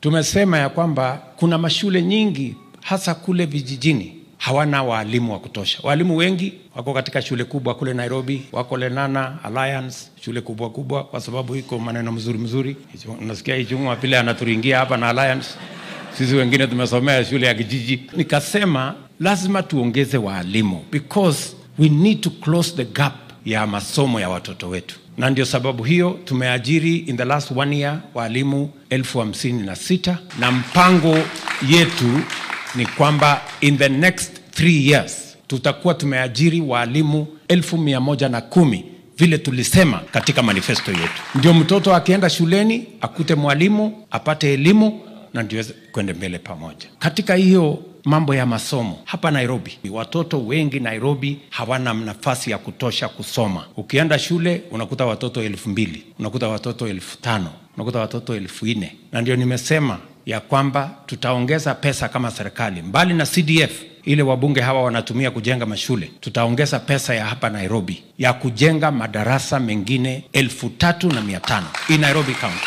tumesema ya kwamba kuna mashule nyingi hasa kule vijijini hawana waalimu wa kutosha. Waalimu wengi wako katika shule kubwa kule Nairobi, wako Lenana Alliance, shule kubwa kubwa, kwa sababu iko maneno mzuri mzuri. Unasikia Ichung'wa vile anaturingia hapa na Alliance, sisi wengine tumesomea shule ya kijiji. Nikasema lazima tuongeze waalimu because we need to close the gap ya masomo ya watoto wetu, na ndio sababu hiyo tumeajiri in the last one year waalimu elfu hamsini na sita na mpango yetu ni kwamba in the next three years tutakuwa tumeajiri waalimu elfu mia moja na kumi vile tulisema katika manifesto yetu, ndio mtoto akienda shuleni akute mwalimu apate elimu na ndio kwende mbele pamoja. Katika hiyo mambo ya masomo hapa Nairobi, watoto wengi Nairobi hawana nafasi ya kutosha kusoma. Ukienda shule unakuta watoto elfu mbili unakuta watoto elfu tano unakuta watoto elfu nne na ndio nimesema ya kwamba tutaongeza pesa kama serikali, mbali na CDF ile wabunge hawa wanatumia kujenga mashule, tutaongeza pesa ya hapa Nairobi ya kujenga madarasa mengine elfu tatu na mia tano in Nairobi County.